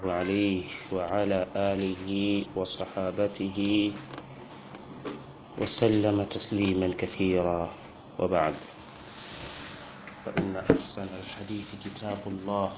عليه وعلى آله وصحابته وسلم تسليما كثيرا وبعد فإن أحسن الحديث كتاب الله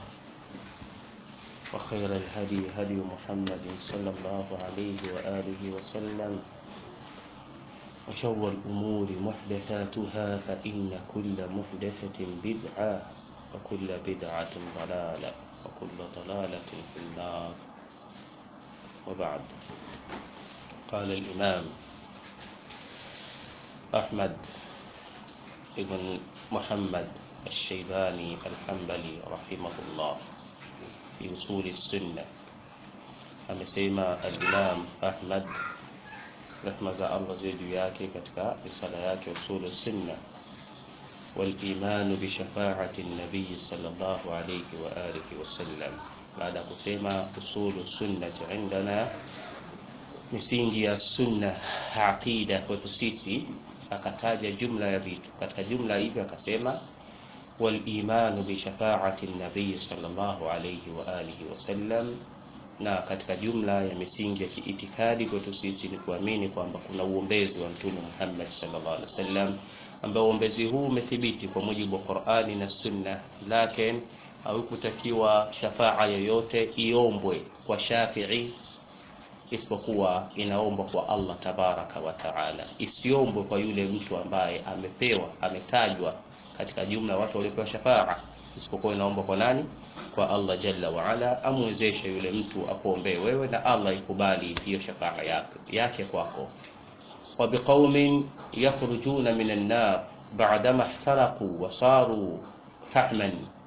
وخير الهدي هدي محمد صلى الله عليه وآله وسلم وشر الأمور محدثاتها فإن كل محدثة بدعة وكل بدعة ضلالة وكل ضلالة في النار وبعد قال الإمام أحمد بن محمد الشيباني الحنبلي رحمه الله في أصول السنة amesema al-Imam Ahmad rehma za Allah ziwe juu yake katika risala yake usulu sunna والإيمان بشفاعة النبي صلى الله عليه وآله وسلم بعد kusema usulu sunnati indana misingi ya sunna aqida kwetu sisi akataja jumla ya vitu katika jumla hivyo akasema والإيمان بشفاعة النبي صلى الله عليه وآله وسلم na katika jumla ya misingi ya kiitikadi kwetu sisi ni kuamini kwamba kuna uombezi wa Mtume Muhammad sallallahu alaihi wasallam ambao uombezi huu umethibiti kwa mujibu wa Qur'ani na Sunna, lakini haukutakiwa shafaa yoyote iombwe kwa Shafi'i isipokuwa inaombwa kwa Allah tabaraka wa taala, isiombwe kwa yule mtu ambaye amepewa ametajwa katika jumla watu waliopewa shafaa, isipokuwa inaombwa kwa nani? Kwa Allah jalla wa ala, amwezeshe yule mtu akuombee wewe na Allah ikubali hiyo shafaa yake, yake kwako wa biqaumin yakhrujuna minan nar ba'dama ihtaraqu wa saru fahman,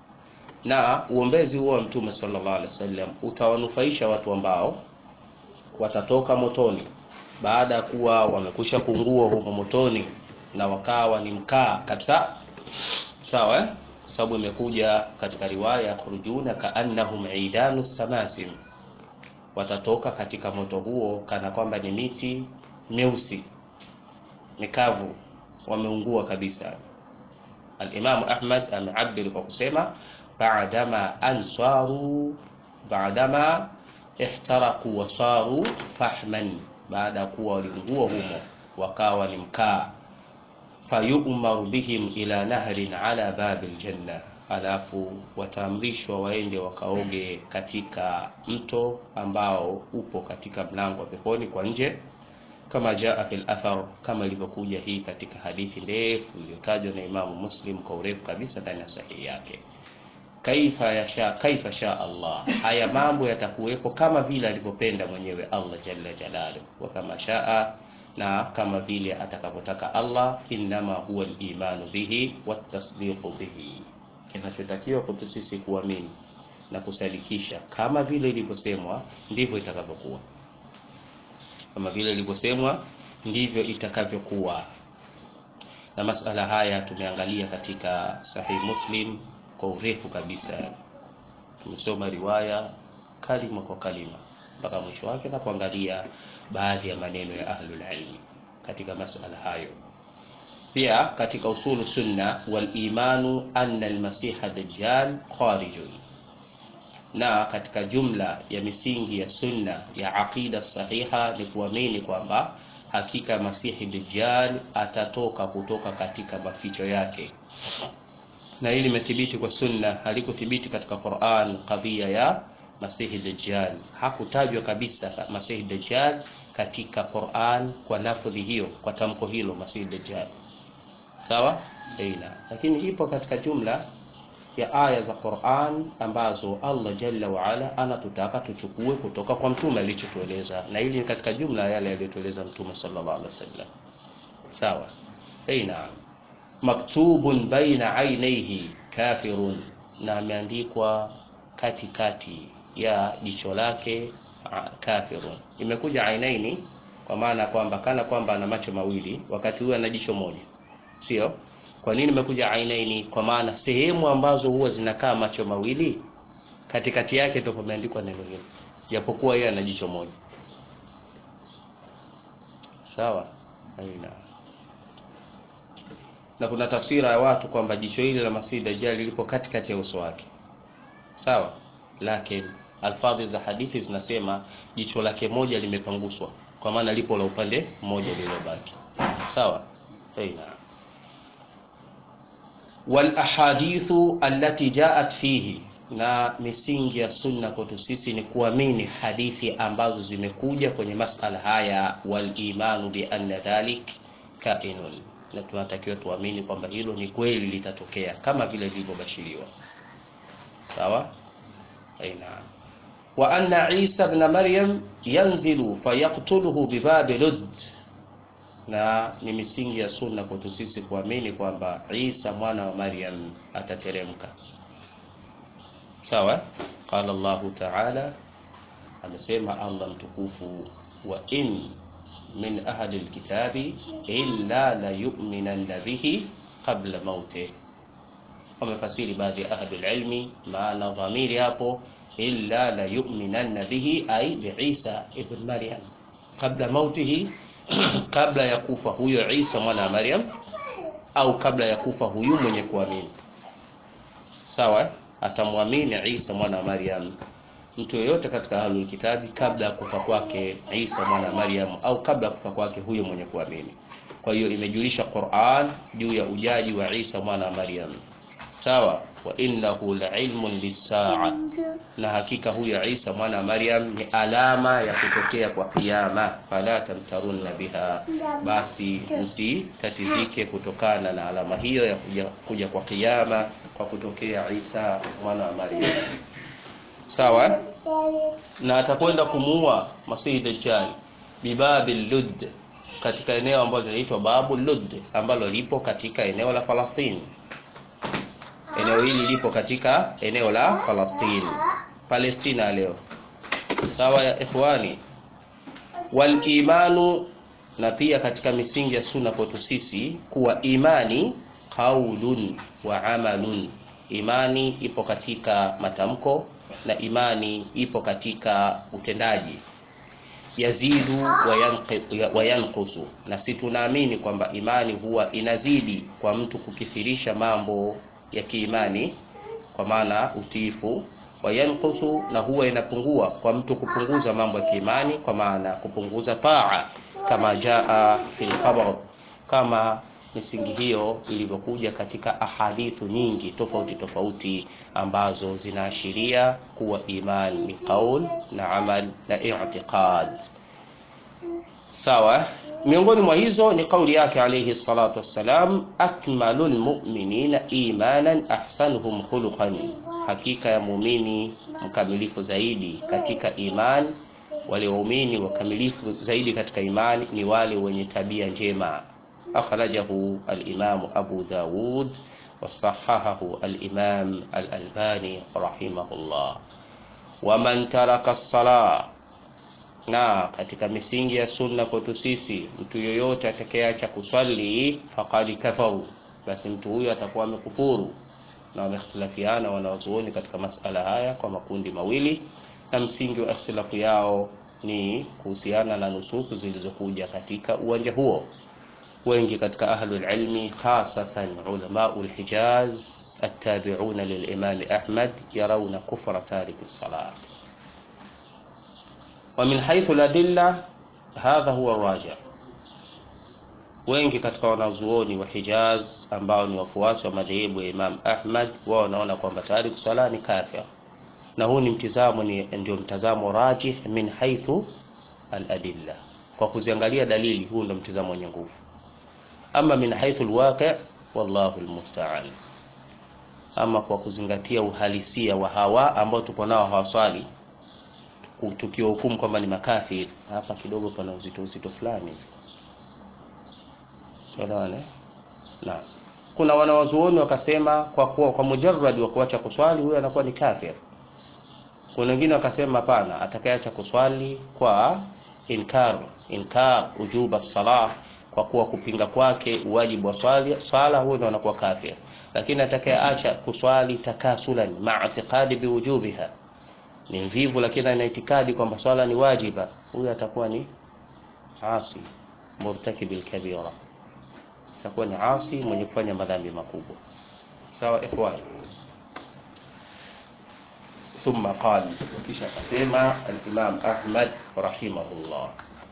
na uombezi huo wa Mtume sallallahu alaihi wasallam utawanufaisha watu ambao watatoka motoni baada ya kuwa wamekwisha kungua humo motoni na wakawa ni mkaa kabisa, sawa eh? Sababu imekuja katika riwaya khurujuna kaannahum idanu samasim, watatoka katika moto huo kana kwamba ni miti meusi mikavu, wameungua kabisa. Al-Imam Ahmad ameabiri kwa kusema baadama ansaru baadama ihtaraku wasaru fahman, baada ya kuwa waliungua humo wakawa ni mkaa. Fayumaru bihim ila nahrin ala babil janna, alafu wataamrishwa waende wakaoge katika mto ambao upo katika mlango wa peponi kwa nje kama jaa fil athar, kama ilivyokuja hii katika hadithi ndefu iliyotajwa na Imamu Muslim kwa urefu kabisa ndani ya sahihi yake. Kaifa yasha kaifa sha Allah, haya mambo yatakuwepo kama vile alivyopenda mwenyewe Allah jalla jalaluhu, wa kama shaa, na kama vile atakavyotaka Allah. Innama huwa al-imanu bihi watasdiqu bihi, kinachotakiwa kwetu sisi kuamini na kusadikisha kama vile ilivyosemwa ndivyo itakavyokuwa kama vile ilivyosemwa ndivyo itakavyokuwa. Na masala haya tumeangalia katika Sahih Muslim kwa urefu kabisa, tumesoma riwaya kalima kwa kalima mpaka mwisho wake na kuangalia baadhi ya maneno ya ahlul ilmi katika masala hayo. Pia katika usulu sunna wal imanu anna al-masiha dajjal kharijun na katika jumla ya misingi ya sunna ya aqida sahiha ni kuamini kwamba hakika Masihi Dajjal atatoka kutoka katika maficho yake, na hili limethibiti kwa sunna, halikuthibiti katika Qur'an. Kadhia ya Masihi Dajjal hakutajwa kabisa Masihi Dajjal katika Qur'an kwa lafdhi hiyo, kwa tamko hilo Masihi Dajjal, sawa aina, lakini ipo katika jumla ya aya za Qur'an ambazo Allah Jalla wa Ala anatutaka tuchukue kutoka kwa mtume alichotueleza, na hili ni katika jumla ya yale aliyotueleza mtume sallallahu alaihi wasallam. Sawa, aina maktubun baina ainaihi kafirun, na ameandikwa katikati ya jicho lake kafirun. Imekuja ainaini kwa maana kwamba kana kwamba ana macho mawili wakati huo ana jicho moja, sio? Kwa nini imekuja ainaini? Kwa maana sehemu ambazo huwa zinakaa macho mawili katikati yake ndio pameandikwa neno hilo, japokuwa yeye ana jicho moja. Sawa, aina na kuna taswira ya watu kwamba jicho hili la Masihi Dajjal lipo katikati ya uso wake, sawa, lakini alfadhi za hadithi zinasema jicho lake moja limepanguswa kwa maana lipo la upande mmoja lililobaki sawa aina wal ahadithu allati jaat fihi na misingi ya sunna kwetu sisi ni kuamini hadithi ambazo zimekuja kwenye masala haya wal imanu bi anna dhalik kainun na tunatakiwa tuamini kwamba hilo ni kweli litatokea kama vile lilivyobashiriwa sawa aina wa anna isa ibn maryam yanzilu fayaktuluhu bibabi lud na ni misingi ya sunna kwetu sisi kuamini kwamba isa mwana wa maryam atateremka sawa qala allah taala amesema allah mtukufu wa in min ahli alkitabi illa la yu'minanna bihi qabla mautih wamefasiri baadhi ya ahli alilmi maana dhamiri hapo illa la yu'minanna bihi ay biisa ibn maryam qabla mautihi kabla ya kufa huyo Isa mwana wa Maryam au kabla ya kufa huyu mwenye kuamini sawa atamwamini Isa mwana wa Maryam mtu yeyote katika ahlul kitabi kabla ya kufa kwake Isa mwana wa Maryam au kabla ya kufa kwake huyo mwenye kuamini kwa hiyo imejulisha Qur'an juu ya ujaji wa Isa mwana wa Maryam sawa wa innahu la'ilmun lis-sa'a na hakika huyo Isa mwana wa Maryam ni alama ya kutokea kwa kiyama fala tamtarunna biha basi msitatizike kutokana na alama hiyo ya kuja, kuja kwa kiyama kwa kutokea Isa mwana wa Maryam sawa na atakwenda kumuua Masihi Dajjal bibabil Lud katika eneo ambalo linaitwa Babu Lud ambalo lipo katika eneo la Falastini eneo hili lipo katika eneo la Falastini Palestina leo sawa ya ikhwani wal imanu na pia katika misingi ya sunna kwetu sisi kuwa imani qaulun wa amalun imani ipo katika matamko na imani ipo katika utendaji yazidu wa yanqusu na si tunaamini kwamba imani huwa inazidi kwa mtu kukithirisha mambo ya kiimani kwa maana utiifu wayankusu na huwa inapungua kwa mtu kupunguza mambo ya kiimani kwa maana kupunguza taa kama jaa fil khabar kama misingi hiyo ilivyokuja katika ahadithu nyingi tofauti tofauti ambazo zinaashiria kuwa iman ni qaul na amal na i'tiqad sawa miongoni mwa hizo ni kauli yake alayhi salatu wassalam akmalul mu'minina imanan ahsanuhum khuluqan hakika ya muumini mkamilifu zaidi katika iman wale waumini wakamilifu zaidi katika imani ni wale wenye tabia njema akhrajahu al-imam Abu Dawud وصححه الإمام الألباني رحمه الله ومن ترك الصلاة na katika misingi ya sunna kwetu sisi mtu yoyote atakayeacha kuswali faqad kafaru basi mtu huyo atakuwa amekufuru na wamehtilafiana wanawazuoni katika masala haya kwa makundi mawili na msingi wa ikhtilafu yao ni kuhusiana na nususu zilizokuja katika uwanja huo wengi katika ahlul ilmi khasatan ulamau lhijaz attabi'una lilimami ahmad yarawna kufra tariki salat ومن حيث الأدلة هذا هو الراجع wengi katika wanazuoni wa Hijaz ambao ni wafuasi wa madhehebu ya Imam Ahmad wao wanaona kwamba tayari kusala ni kafir, na huu ni mtizamo, ni ndio mtazamo rajih min haithu al-adilla, kwa kuziangalia dalili, huu ndio mtizamo wenye nguvu. Ama min haithu al-waqi' wallahu al-musta'an, ama kwa kuzingatia uhalisia wa hawa ambao tuko nao hawaswali tukiwahukumu kwamba ni makafiri, hapa kidogo pana uzito uzito fulani. Elewane? Na kuna wanawazuoni wakasema kwa kuwa kwa mujarrad wa kuacha kuswali huyo anakuwa ni kafir. Kuna wengine wakasema hapana, atakayeacha kuswali kwa inkar inkar ujuba salah, kwa kuwa kupinga kwake uwajibu wa swali swala, huyo ndo anakuwa kafir. Lakini atakayeacha kuswali takasulan ma'a i'tiqadi biwujubiha ni mvivu lakini ana itikadi kwamba swala ni wajiba, huyo atakuwa ni asi murtakibil kabira, atakuwa ni asi mwenye kufanya madhambi makubwa. Sawa ikhwan. thumma qala kisha akasema al-Imam Ahmad rahimahullah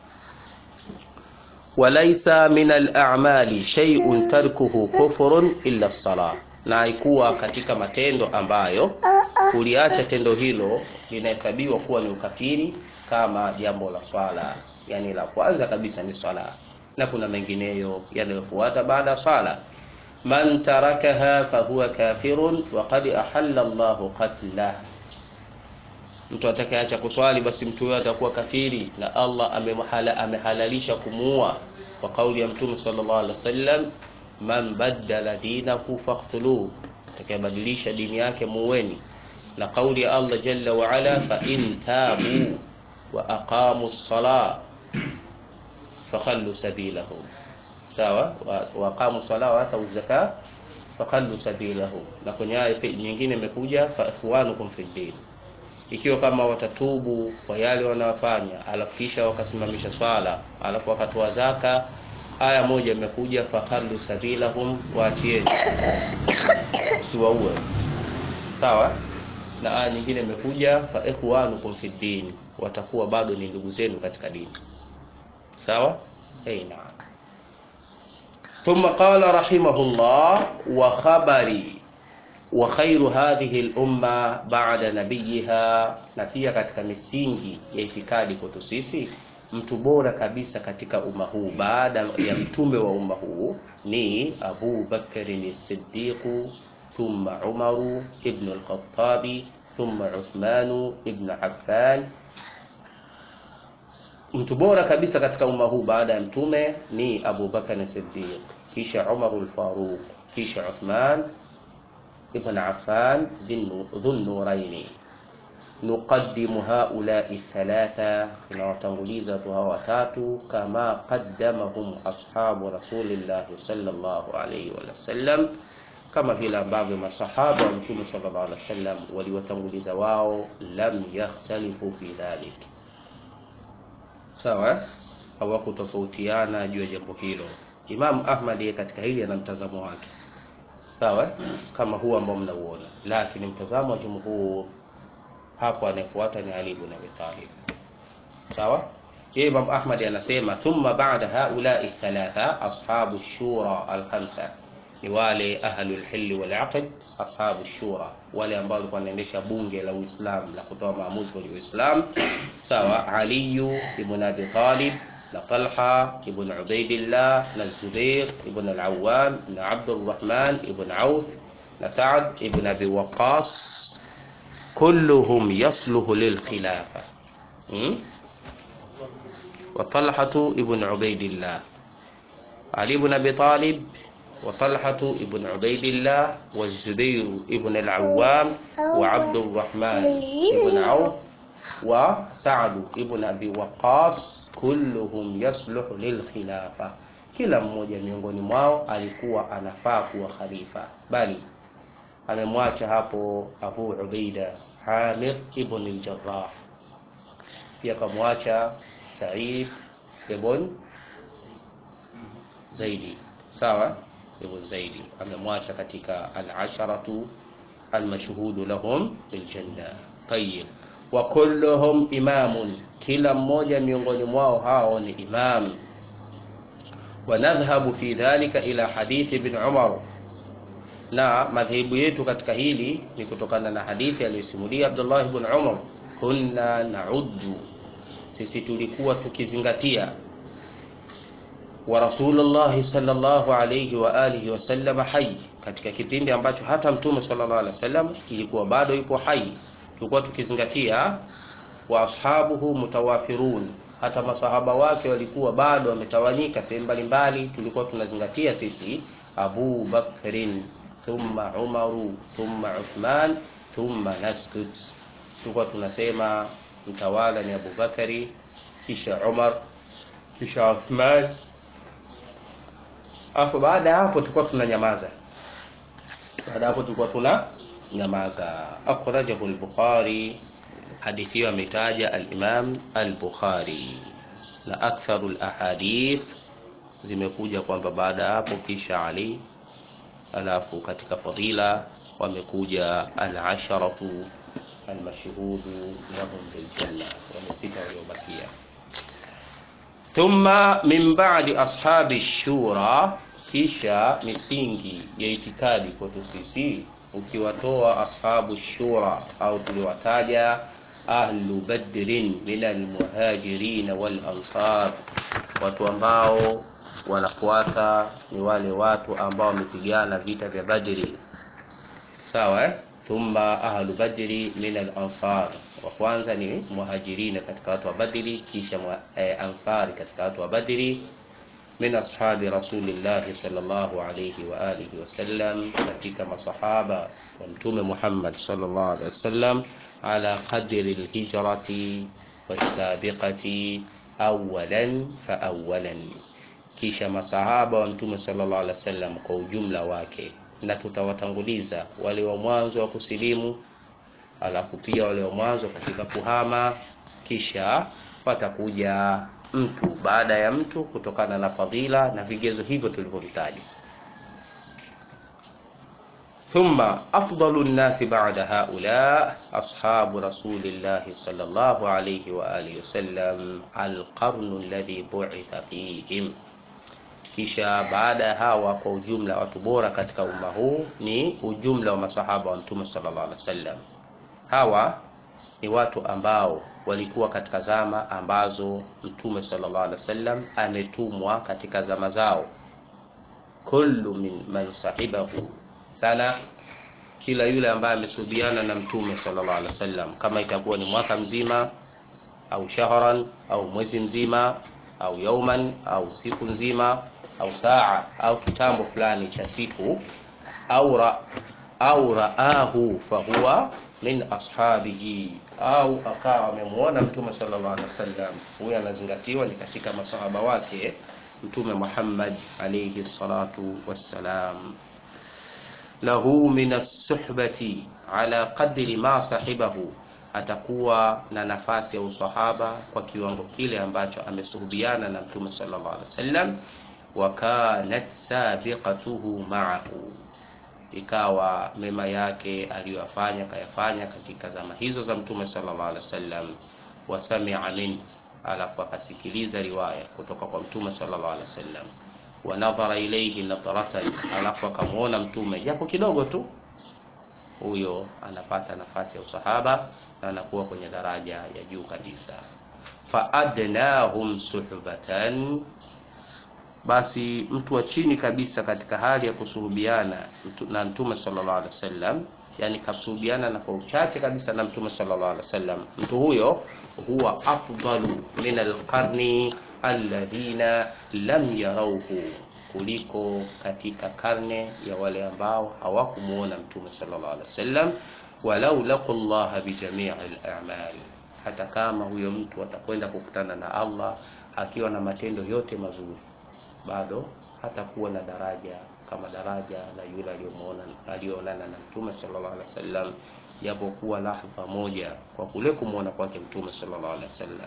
walaysa min al-a'mali shay'un tarkuhu kufrun illa as-salah na haikuwa katika matendo ambayo kuliacha tendo hilo linahesabiwa kuwa ni ukafiri kama jambo la swala yani la kwanza kabisa ni swala na kuna mengineyo yanayofuata baada ya swala man tarakaha fahuwa kafirun wa qad ahalla Allahu qatlah mtu atakayeacha kuswali basi mtu huyo atakuwa kafiri na Allah amemhala, amehalalisha kumuua kwa kauli ya mtume sallallahu alaihi wasallam man baddala dinahu faqtuluhu atakayebadilisha dini yake muweni na kauli ya Allah jalla wa ala fa in tabu wa aqamu as-salah fakhallu sabilahum sawa wa aqamu as-salah wa atu az-zakah fakhallu sabilahum na kwenye aya nyingine imekuja fa ikhwanukum fi din ikiwa kama watatubu kwa yale wanayofanya alafu kisha wakasimamisha swala alafu wakatoa zaka aya moja imekuja fakhallu sabilahum waachieni siwaue sawa na aya nyingine imekuja fa ikhwanukum fi din watakuwa bado ni ndugu zenu katika dini sawa hey, naam ثم قال رحمه الله وخبري وخير هذه الأمة بعد نبيها na pia katika misingi ya itikadi kwetu sisi mtu bora kabisa katika umma huu baada ya mtume wa umma huu ni Abu Bakr as-Siddiq thumma Umar ibn al-Khattab thumma Uthman ibn Affan mtu bora kabisa katika umma huu baada ya mtume ni Abu Bakr as-Siddiq kisha Umar al-Faruq kisha Uthman ibn Affan dhun nuraini nuqaddimu haulai thalatha tunawatanguliza tu hawa watatu kama qaddamahum ashabu rasulillahi sallallahu alayhi wa sallam kama vile ambavyo masahaba wa mtume sallallahu alaihi wasallam waliwatanguliza wao lam yakhtalifu fi dhalik sawa hawakutofautiana juu ya jambo hilo Imam Ahmad yeye katika hili ana mtazamo wake sawa kama huu ambao mnauona lakini mtazamo wa jumhur hapo anayefuata ni Ali ibn Abi Talib sawa yeye Imam Ahmad anasema thumma ba'da haula'i thalatha ashabu shura al-khamsa ni wale ahlul hill wal aqd ashabu shura wale ambao walikuwa wanaendesha bunge la Uislamu la kutoa maamuzi kwa Uislamu sawa Ali ibn Abi Talib na Talha ibn Ubaidillah na Zubair ibn al-Awwam na Abdurrahman ibn Auf na Sa'd ibn Abi Waqqas kulluhum yasluhu lilkhilafa hmm? وطلحة ابن عبيد الله علي بن أبي طالب وطلحة ابن عبيد الله والزبير ابن العوام وعبد الرحمن ابن عوف وسعد ابن أبي وقاص kulluhum yasluhu lilkhilafa kila mmoja miongoni mwao alikuwa anafaa kuwa khalifa bali amemwacha hapo Abu Ubaida Amir ibn al-Jarrah pia kamwacha Sa'id ibn Zaidi sawa ibn Zaidi amemwacha katika al-asharatu al-mashhudu lahum biljanna tayyib wa kulluhum imamun kila mmoja miongoni mwao hao ni imam wanadhhabu fi dhalika ila hadithi ibn Umar na madhehebu yetu katika hili ni kutokana na hadithi aliyosimulia Abdullah ibn Umar kunna nauddu sisi tulikuwa tukizingatia wa Rasulullah sallallahu alayhi wa alihi wasallam hai katika kipindi ambacho hata mtume sallallahu alaihi wasallam ilikuwa bado yupo hai tulikuwa tukizingatia wa ashabuhu mutawafirun hata masahaba wake walikuwa bado wametawanyika sehemu mbalimbali tulikuwa tunazingatia sisi Abu Bakrin thumma Umaru thumma Uthman thumma naskud tulikuwa tunasema mtawala ni Abu Bakari kisha Umar kisha Uthman afu baada ya hapo tulikuwa tunanyamaza baada hapo tulikuwa tuna nyamaza akhrajahu al-Bukhari hadithi hiyo ametaja al-Imam al-Bukhari na aktharu al-ahadith zimekuja kwamba baada ya hapo kisha Ali alafu katika fadila wamekuja al-asharatu almashhudu lahum biljanna, wale sita waliobakia. Thumma min ba'di ashabi shura, kisha misingi ya itikadi kwetu sisi, ukiwatoa ashabu shura au tuliwataja ahlu badrin min almuhajirin wal ansar, watu ambao wanafuata ni wale watu ambao wamepigana vita vya Badri, sawa eh? Thumma ahlu badri min al ansar, wa kwanza ni muhajirina katika watu wa Badri, kisha eh, ansari katika watu wa Badri min ashabi rasulillahi sallallahu alayhi wa alihi wasallam, katika masahaba wa Mtume Muhammad sallallahu alayhi wasallam ala qadri alhijrati wasabiqati awalan fa awalan, kisha masahaba wa Mtume sallallahu alaihi wasallam kwa ujumla wake, na tutawatanguliza wale wa mwanzo wa kusilimu, alafu pia wale wa mwanzo katika kuhama, kisha watakuja mtu baada ya mtu kutokana na fadhila na vigezo hivyo tulivyovitaja. Thumma afdalu nnasi ba'da haula ashabu rasulillahi sallallahu alayhi wa alihi wasallam alqarnu alladhi bu'itha fihim, kisha baada ya hawa kwa ujumla watu bora katika umma huu ni ujumla wa masahaba wa mtume sallallahu alaihi wasallam. Hawa ni watu ambao walikuwa katika zama ambazo mtume sallallahu alaihi wasallam ametumwa katika zama zao. Kullu min man sahibahu sana, kila yule ambaye amesubiana na mtume sallallahu alaihi wasallam, kama itakuwa ni mwaka mzima au shahran au mwezi mzima au yauman au siku nzima au saa au kitambo fulani cha siku au ra, au raahu fahuwa min ashabihi, au akawa amemuona mtume sallallahu alaihi wasallam, huyo anazingatiwa ni katika masahaba wake Mtume Muhammad alayhi salatu wassalam. Lahu min as-suhbati ala qadri ma sahibahu, atakuwa na nafasi ya usahaba kwa kiwango kile ambacho amesuhubiana na mtume sallallahu alaihi wasallam. Wa kanat sabiqatuhu ma'ahu ikawa mema yake aliyoyafanya kayafanya katika zama hizo za mtume sallallahu alaihi wasallam. Wasamia min, alafu akasikiliza riwaya kutoka kwa mtume sallallahu alaihi wasallam. Wa nadhara ilayhi nadharatan, alafu akamwona mtume japo kidogo tu, huyo anapata nafasi ya usahaba na anakuwa kwenye daraja ya juu kabisa. Fa adnahum suhbatan basi mtu wa chini kabisa katika hali ya kusuhubiana na mtume sallallahu alaihi wasallam, yani kasuhubiana na kwa uchache kabisa na mtume sallallahu alaihi wasallam, mtu huyo huwa afdalu min alqarni alladhina lam yarauhu, kuliko katika karne ya wale ambao hawakumuona mtume sallallahu alaihi wasallam. Walau laqu llaha bijamii al-a'mal, hata kama huyo mtu atakwenda kukutana na Allah akiwa na matendo yote mazuri bado hatakuwa na daraja kama daraja la yule aliyomuona aliyoonana na mtume sallallahu alaihi wasallam, japokuwa lahdha moja, kwa kule kumwona kwake mtume sallallahu alaihi wasallam.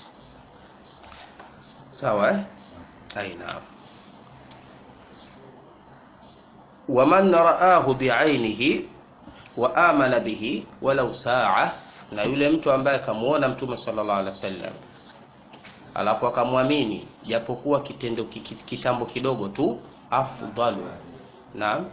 Sawa eh? Aina waman raahu biainihi wa amana bihi walau saa, na yule mtu ambaye akamuona mtume sallallahu alaihi wasallam alafu akamwamini japokuwa kitendo kitambo kidogo tu, afdalu. Naam,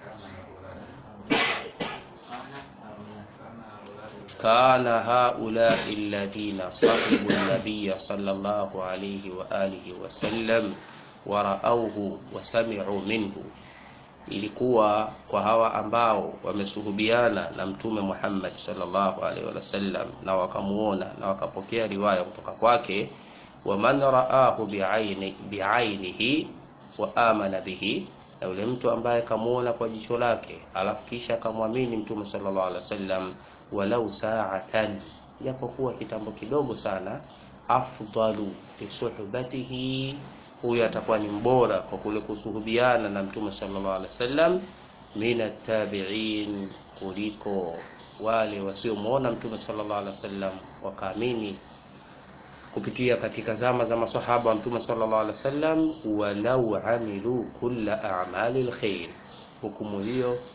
kana haulai alladhina sahibu nabiya sallallahu alayhi wa alihi wasallam wa raauhu wa sami'u minhu, ilikuwa kwa hawa ambao wamesuhubiana na mtume Muhammad sallallahu alaihi wasallam na wakamuona na wakapokea riwaya kutoka kwake waman raahu biaini biainihi wa amana bihi, na yule mtu ambaye kamuona kwa jicho lake alafu kisha akamwamini mtume sallallahu alaihi wasallam, walau saatan, japokuwa kitambo kidogo sana, afdalu lisuhbatihi, huyo atakuwa ni mbora kwa kule kusuhubiana na mtume sallallahu alaihi wasallam, min attabi'in, kuliko wale wasiomuona mtume sallallahu alaihi wasallam wakaamini kupitia katika zama za masahaba wa mtume sallallahu alaihi wasallam, walau amilu kulla a'mali alkhair. Hukumu hiyo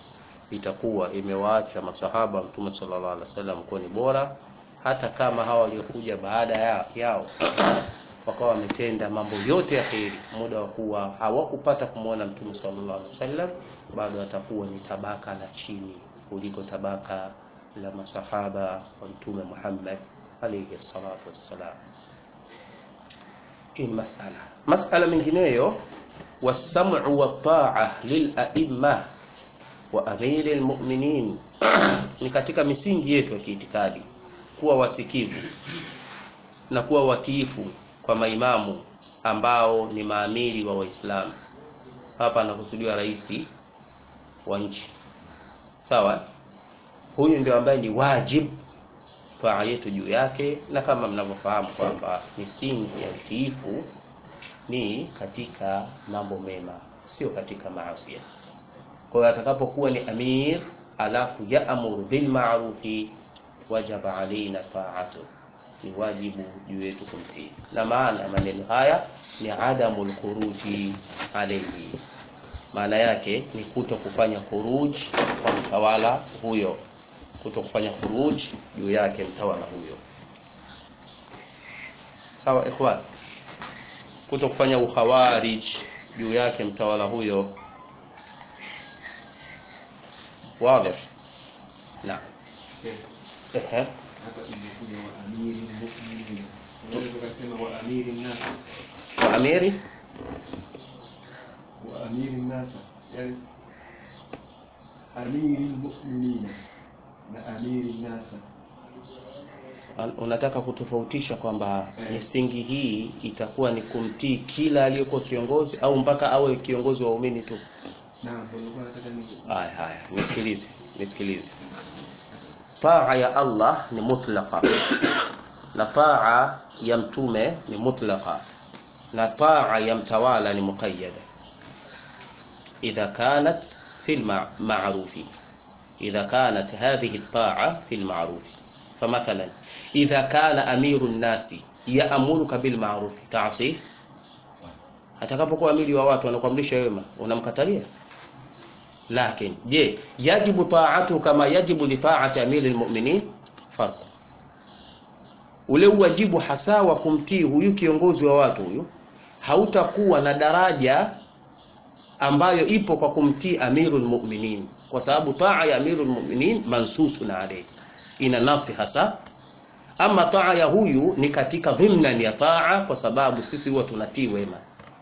itakuwa imewaacha masahaba wa mtume sallallahu alaihi wasallam kuwa ni bora hata kama hawa waliokuja baada ya, yao wakawa wametenda mambo yote ya kheri muda wa kuwa hawakupata kumwona mtume sallallahu alaihi wasallam bado atakuwa ni tabaka la chini kuliko tabaka la masahaba wa mtume Muhammad alayhi salatu wassalam hii ni masala masala mengineyo wasam'u wa ta'a lil a'imma wa amiri almu'minin ni katika misingi yetu ya kiitikadi kuwa wasikivu na kuwa watiifu kwa maimamu ambao ni maamiri wa Waislamu. Hapa anakusudiwa rais wa nchi, sawa. Huyu ndio ambaye ni wajib taa yetu juu yake, na kama mnavyofahamu kwamba misingi ya utiifu ni katika mambo mema, sio katika maasi. Kwa hiyo atakapokuwa ni amir alafu yaamuru bil ma'rufi wajaba alaina ta'atu ni wajibu juu yetu kumtii na maana ya maneno haya ni adamu lkhuruji alayhi maana yake ni kuto kufanya khuruj kwa mtawala huyo kuto kufanya khuruj juu yake mtawala huyo sawa ikhwan kuto kufanya ukhawarij juu yake mtawala huyo واضح نعم اها hapa imekuja wa amiri mu'minin unaweza ukasema wa amiri nasa واميري wa amiri nasa yani amiri mu'minina na amiri nasa unataka kutofautisha kwamba misingi hii itakuwa ni kumtii kila aliyekuwa kiongozi au mpaka awe kiongozi wa waumini tu naam ndio nilikuwa nataka ni haya haya nisikilize nisikilize taa ya Allah ni mutlaqa na taa ya mtume ni mutlaqa na taa ya mtawala ni muqayyada idha kanat fi al-ma'rufi idha kanat hadhihi at-ta'a fi al-ma'rufi فمثلا إذا كان أمير الناس يأمرك بالمعروف تعصيه atakapokuwa amiri wa watu anakuamrisha wema unamkatalia lakini je yajibu taatu kama yajibu li taati amiri almu'minin farq ule uwajibu hasa wa kumtii huyu kiongozi wa watu huyu hautakuwa na daraja ambayo ipo kwa kumtii amirul mu'minin kwa sababu taa ya amirul mu'minin mansusun alayhi ina nafsi hasa ama taa ya huyu ni katika dhimnan ya taa kwa sababu sisi huwa tunatii wema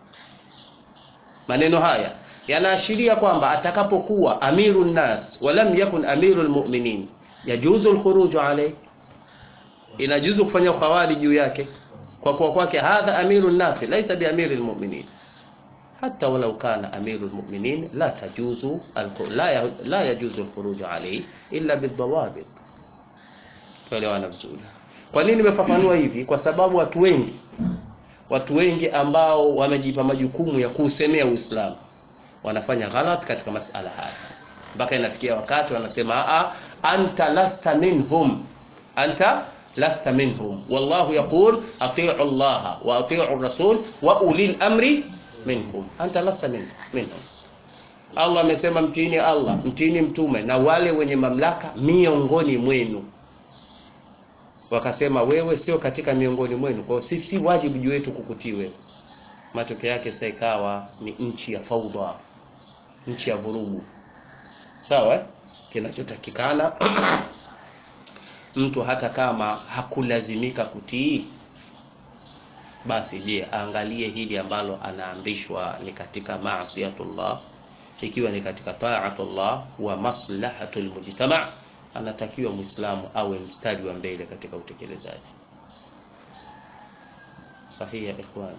maneno haya yanaashiria kwamba atakapokuwa amiru nnas walam yakun amiru lmuminin yajuzu lkhuruju alayhi inajuzu kufanya khawari juu yake kwa kuwa kwake hadha amiru nnasi laisa biamiri lmuminin hata walau kana amiru lmuminin la tajuzu la, la yajuzu lkhuruju alayhi illa bildawabit tuelewana vizuri kwa nini nimefafanua hivi kwa sababu watu wengi watu wengi ambao wamejipa majukumu ya kuusemea Uislamu wanafanya ghalat katika masala haya mpaka inafikia wakati wanasema a anta lasta minhum anta lasta minhum wallahu yaqul ati'u Allah wa ati'u rasul wa ulil amri minkum anta lasta min, minhum Allah amesema mtiini Allah mtiini mtume na wale wenye mamlaka miongoni mwenu wakasema wewe sio katika miongoni mwenu kwa sisi wajibu juu yetu kukutii wewe matokeo yake sasa ikawa ni nchi ya faudha nchi ya vurugu sawa kinachotakikana mtu hata kama hakulazimika kutii basi je aangalie hili ambalo anaamrishwa ni katika maasiyatullah ikiwa ni katika taatullah wa maslahatul mujtama anatakiwa muislamu awe mstari wa mbele katika utekelezaji sahihi ya ikhwan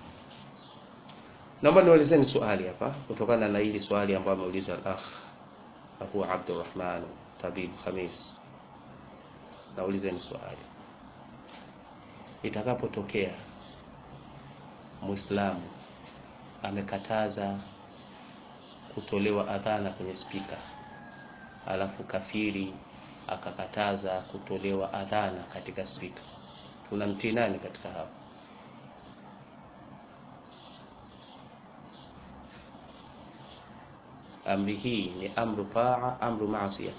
naomba niulizeni swali hapa kutokana na hili swali ambalo ameuliza al-akh Abu Abdurrahman Tabib Khamis naulizeni swali itakapotokea muislamu amekataza kutolewa adhana kwenye spika alafu kafiri akakataza kutolewa adhana katika spika tunamtii nani katika hapo amri hii ni amru taa amru maasiya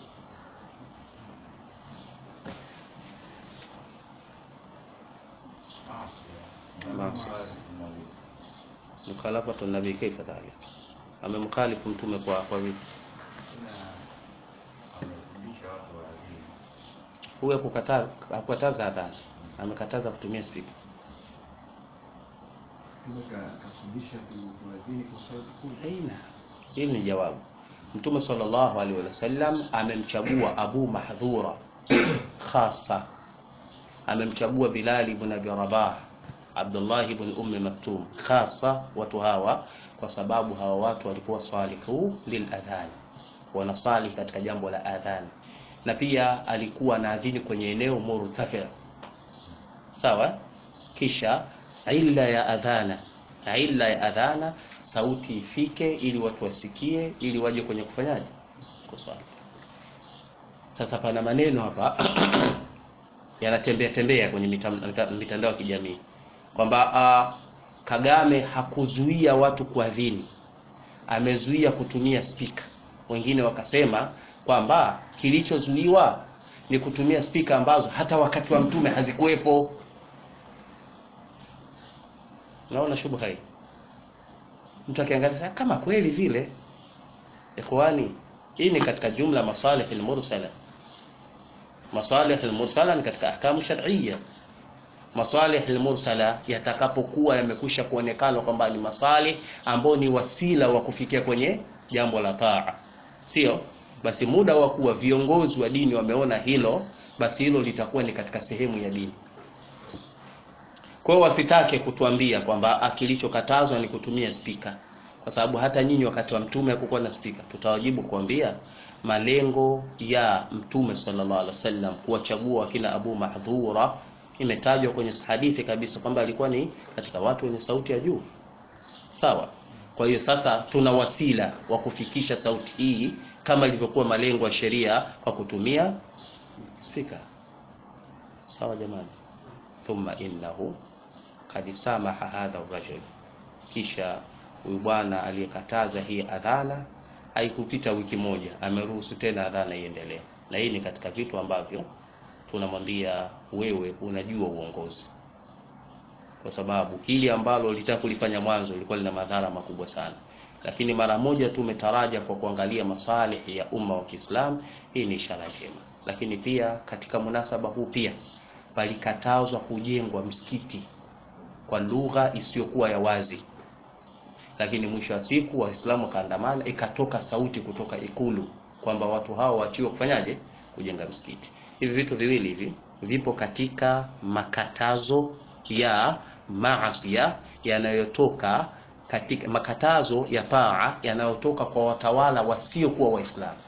mukhalafatu nabii kaifa dhalik amemkhalifu mtume kwa kwa vipi huyo hakukataza hakukataza adhana amekataza kutumia speaker Mtume ka- kafundisha ku- kuadhini kwa sauti kubwa. aina hili ni jawabu mtume sallallahu alaihi wasallam amemchagua abu mahdhura khasa amemchagua bilali ibn abi rabah abdullah ibn ummi maktum khasa watu hawa kwa sababu hawa watu walikuwa salihu liladhan wanasali katika jambo la adhan na pia alikuwa anaadhini kwenye eneo murtafi sawa kisha illa ya adhana illa ya adhana sauti ifike ili watu wasikie ili waje kwenye kufanyaje kuswali sasa pana maneno hapa yanatembea tembea kwenye mitam- mita- mitandao ya kijamii kwamba uh, Kagame hakuzuia watu kuadhini amezuia kutumia spika wengine wakasema kwamba kilichozuiwa ni kutumia spika ambazo hata wakati wa mtume hazikuwepo naona shubha hii mtu akiangalia sasa kama kweli vile ikhwani hii ni katika jumla masalih almursala masalih almursala ni katika ahkamu shar'iyya masalih almursala yatakapokuwa yamekwisha kuonekana kwamba ni masalih ambao ni wasila wa kufikia kwenye jambo la taa sio basi muda wa kuwa viongozi wa dini wameona hilo basi hilo litakuwa ni katika sehemu ya dini kwa hiyo wasitake kutuambia kwamba kilichokatazwa ni kutumia spika kwa sababu hata nyinyi wakati wa mtume hakukuwa na spika tutawajibu kuambia malengo ya mtume sallallahu alaihi wasallam kuwachagua wakina Abu Mahdhura imetajwa kwenye hadithi kabisa kwamba alikuwa ni katika watu wenye sauti ya juu sawa kwa hiyo sasa tuna wasila wa kufikisha sauti hii kama ilivyokuwa malengo ya sheria kwa kutumia spika sawa jamani thumma innahu kad samaha hadha rajul kisha huyu bwana aliyekataza hii adhana haikupita wiki moja ameruhusu tena adhana iendelee na hii ni katika vitu ambavyo tunamwambia wewe unajua uongozi kwa sababu hili ambalo litaka kulifanya mwanzo lilikuwa lina madhara makubwa sana lakini mara moja tu umetaraja kwa kuangalia masalih ya umma wa Kiislamu hii ni ishara njema lakini pia katika munasaba huu pia palikatazwa kujengwa msikiti kwa lugha isiyokuwa ya wazi lakini mwisho wa siku waislamu wakaandamana ikatoka sauti kutoka ikulu kwamba watu hao wachiwe kufanyaje kujenga msikiti hivi vitu viwili hivi vipo katika makatazo ya maasia yanayotoka katika makatazo ya taa yanayotoka kwa watawala wasiokuwa waislamu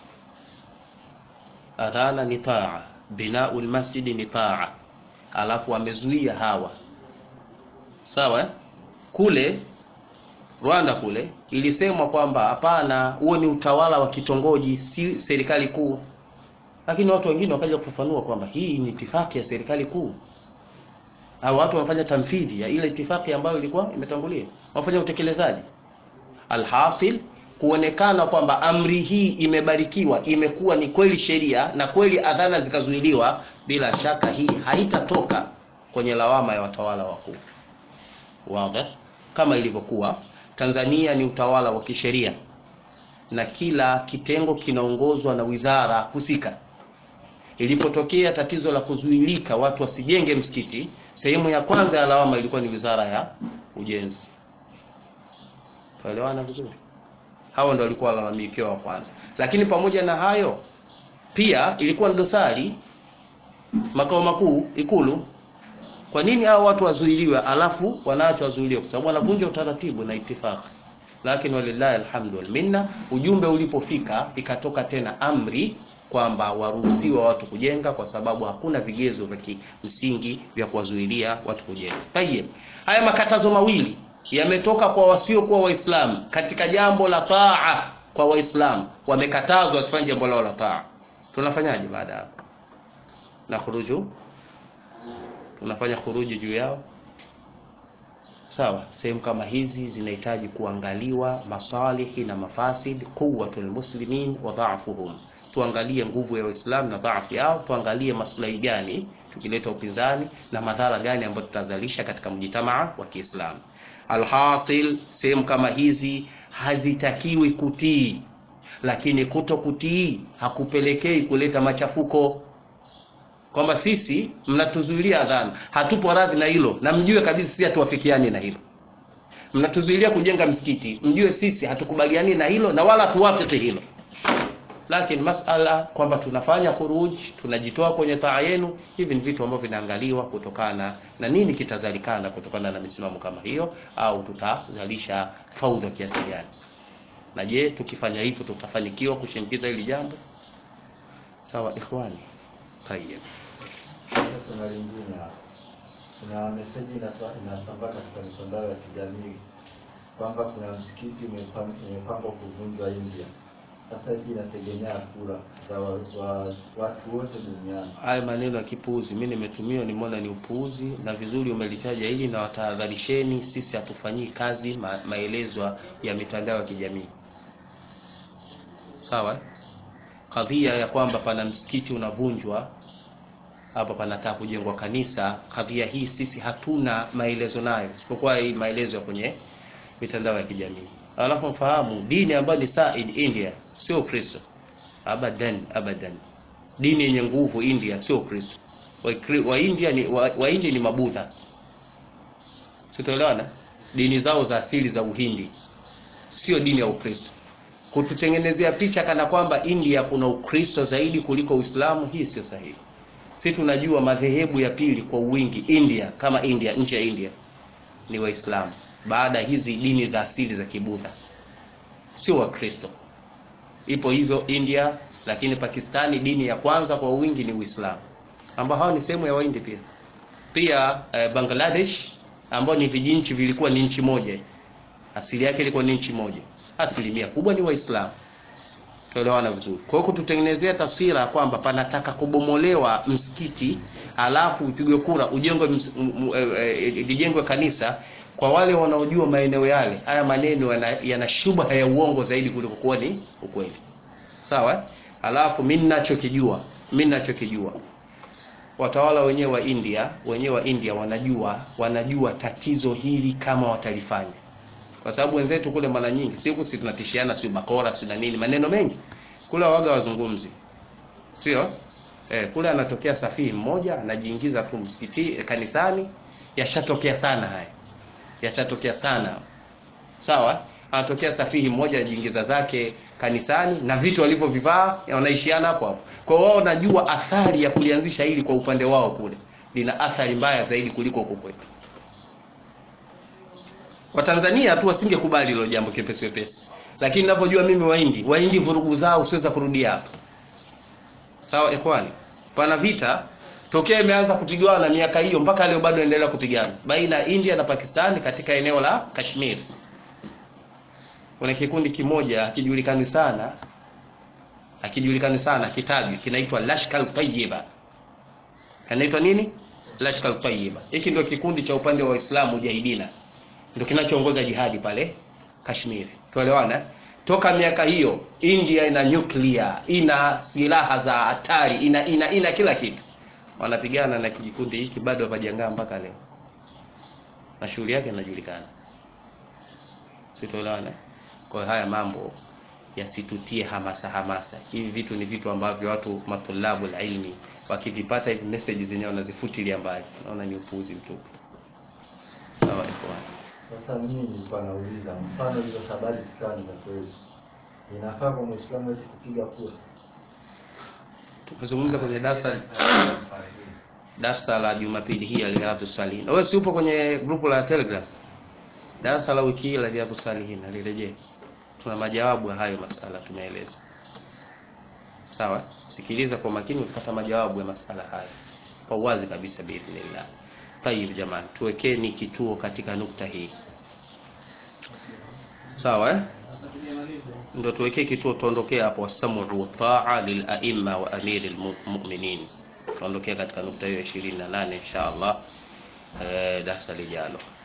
adhana ni taa binaul masjidi ni taa alafu wamezuia hawa sawa kule Rwanda kule ilisemwa kwamba hapana huo ni utawala wa kitongoji si serikali kuu lakini watu wengine wakaja kufafanua kwamba hii ni itifaki ya serikali kuu au watu wanafanya tamfidhi ya ile itifaki ambayo ilikuwa imetangulia wafanya utekelezaji alhasil kuonekana kwamba amri hii imebarikiwa imekuwa ni kweli sheria na kweli adhana zikazuiliwa bila shaka hii haitatoka kwenye lawama ya watawala wakuu wazi kama ilivyokuwa Tanzania ni utawala wa kisheria na kila kitengo kinaongozwa na wizara husika ilipotokea tatizo la kuzuilika watu wasijenge msikiti sehemu ya kwanza ya lawama ilikuwa ni wizara ya ujenzi tuelewana vizuri hao ndio walikuwa walalamikiwa wa kwanza lakini pamoja na hayo pia ilikuwa ni dosari makao makuu ikulu kwa nini hao watu wazuiliwe alafu wanaacho wazuiliwe kwa sababu wanavunja utaratibu na itifaki lakini walillahi alhamdu wal minna ujumbe ulipofika ikatoka tena amri kwamba waruhusiwa watu kujenga kwa sababu hakuna vigezo vya msingi vya kuwazuilia watu kujenga. Tayeb. Haya makatazo mawili yametoka kwa wasiokuwa waislamu katika jambo la taa kwa waislamu wamekatazwa wasifanye jambo lao la taa tunafanyaje baada hapo na khuruju tunafanya khuruji juu yao sawa sehemu kama hizi zinahitaji kuangaliwa masalihi na mafasid quwwatul muslimin wa dha'fuhum tuangalie nguvu ya waislamu na dhaifu yao tuangalie maslahi gani tukileta upinzani na madhara gani ambayo tutazalisha katika mjitamaa wa Kiislamu alhasil sehemu kama hizi hazitakiwi kutii lakini kuto kutii hakupelekei kuleta machafuko kwamba sisi mnatuzuilia adhana hatupo radhi na hilo na mjue kabisa sisi hatuwafikiani na hilo mnatuzuilia kujenga msikiti mjue sisi hatukubaliani na hilo na wala tuwafiki hilo lakini masala kwamba tunafanya khuruj tunajitoa kwenye taa yenu hivi ni vitu ambavyo vinaangaliwa kutokana na nini kitazalikana kutokana na misimamo kama hiyo au tutazalisha faudha kiasi gani na je tukifanya hivyo tutafanikiwa kushinikiza hili jambo sawa ikhwani tayyib Sasa kuna lingine hapa. Kuna meseji inasa- inasambaa katika mitandao ya kijamii kwamba kuna msikiti umepam- umepangwa kuvunjwa India. Sasa hii inategemea kura za wa, wa, watu wote duniani. haya maneno ya kipuuzi mimi nimetumia nimeona ni upuuzi na vizuri umelitaja hili na watahadharisheni sisi hatufanyii kazi ma, maelezo ya mitandao ya kijamii sawa kadhia ya kwamba pana msikiti unavunjwa hapa panataka kujengwa kanisa kadhia hii sisi hatuna maelezo nayo isipokuwa hii maelezo ya kwenye mitandao ya kijamii alafu mfahamu dini ambayo ni Said India sio Ukristo abadan abadan dini yenye nguvu India sio Ukristo wa, wa India ni wa, wa India ni mabudha sitoelewana dini zao za asili za Uhindi sio dini ya Ukristo kututengenezea picha kana kwamba India kuna Ukristo zaidi kuliko Uislamu hii sio sahihi sisi tunajua madhehebu ya pili kwa wingi India kama India nchi ya India ni Waislamu baada ya hizi dini za asili za Kibudha sio Wakristo ipo hivyo India lakini Pakistani dini ya kwanza kwa wingi ni Uislamu ambao hao ni sehemu ya Wahindi pia pia eh, Bangladesh ambao ni vijinchi vilikuwa ni nchi moja asili yake ilikuwa ni nchi moja asilimia kubwa ni Waislamu tuelewana vizuri kwa hiyo kututengenezea taswira kwamba panataka kubomolewa msikiti alafu upigwe kura ujengwe ms- m- m- eh, eh, lijengwe kanisa kwa wale wanaojua maeneo yale haya maneno yana, yana shubha ya uongo zaidi kuliko kuwa ni ukweli sawa eh? alafu mimi ninachokijua mimi ninachokijua watawala wenyewe wa India wenyewe wa India wanajua wanajua tatizo hili kama watalifanya kwa sababu wenzetu kule mara nyingi siku sisi tunatishiana sio bakora sio na nini maneno mengi kule waga wazungumzi sio eh, kule anatokea safiri mmoja anajiingiza tu msikiti eh, kanisani yashatokea sana haya yashatokea sana sawa anatokea safihi mmoja anajiingiza zake kanisani na vitu walivyovivaa wanaishiana hapo hapo kwa hiyo wao wanajua athari ya kulianzisha hili kwa upande wao kule lina athari mbaya zaidi kuliko huko kwetu Watanzania tu wasingekubali hilo jambo kepesi wepesi, lakini ninavyojua mimi Wahindi, Wahindi vurugu zao siweza kurudia hapa. Sawa ikhwani, pana vita tokea imeanza kupigana miaka hiyo mpaka leo bado inaendelea kupigana baina ya India na Pakistani katika eneo la Kashmir. Kuna kikundi kimoja hakijulikani sana, hakijulikani sana, kitajwi kinaitwa Lashkar Tayyiba. Kinaitwa nini? Lashkar Tayyiba. Hiki ndio kikundi cha upande wa Waislamu Mujahidina ndio kinachoongoza jihadi pale Kashmir. Tuelewana? Toka miaka hiyo India ina nuclear, ina silaha za hatari, ina, ina, ina kila kitu. Wanapigana na kikundi hiki bado hawajangaa mpaka leo. Na shughuli yake inajulikana. Sitoelewana? Kwa hiyo haya mambo yasitutie hamasa hamasa. Hivi vitu ni vitu ambavyo watu matulabu ilmi wakivipata hivi message zenyewe wanazifutilia mbali. Naona ni upuuzi mtupu. Sawa ikhwan. Sasa mimi nilikuwa nauliza, mfano hizo habari zikawa ni za kweli, inafaa kwa Muislamu eti kupiga kura? Tumezungumza kwenye darasa darasa la Jumapili hii ya Riyadhus Salihin. Wewe si upo kwenye grupu la Telegram? Darasa la wiki hii la Riyadhus Salihin alirejea. Tuna majawabu ya hayo masala tumeeleza. Sawa? Sikiliza kwa makini utapata majawabu ya masala haya. Kwa uwazi kabisa biidhnillah. Tayib jamani, tuwekeni kituo katika nukta hii. Sawa eh? Ndio tuwekee kituo tuondokee hapo wasamu wa taa lil aimma wa amiril mu'minin. Tuondokee katika nukta hiyo 28 insha Allah. Eh, darasa lijalo.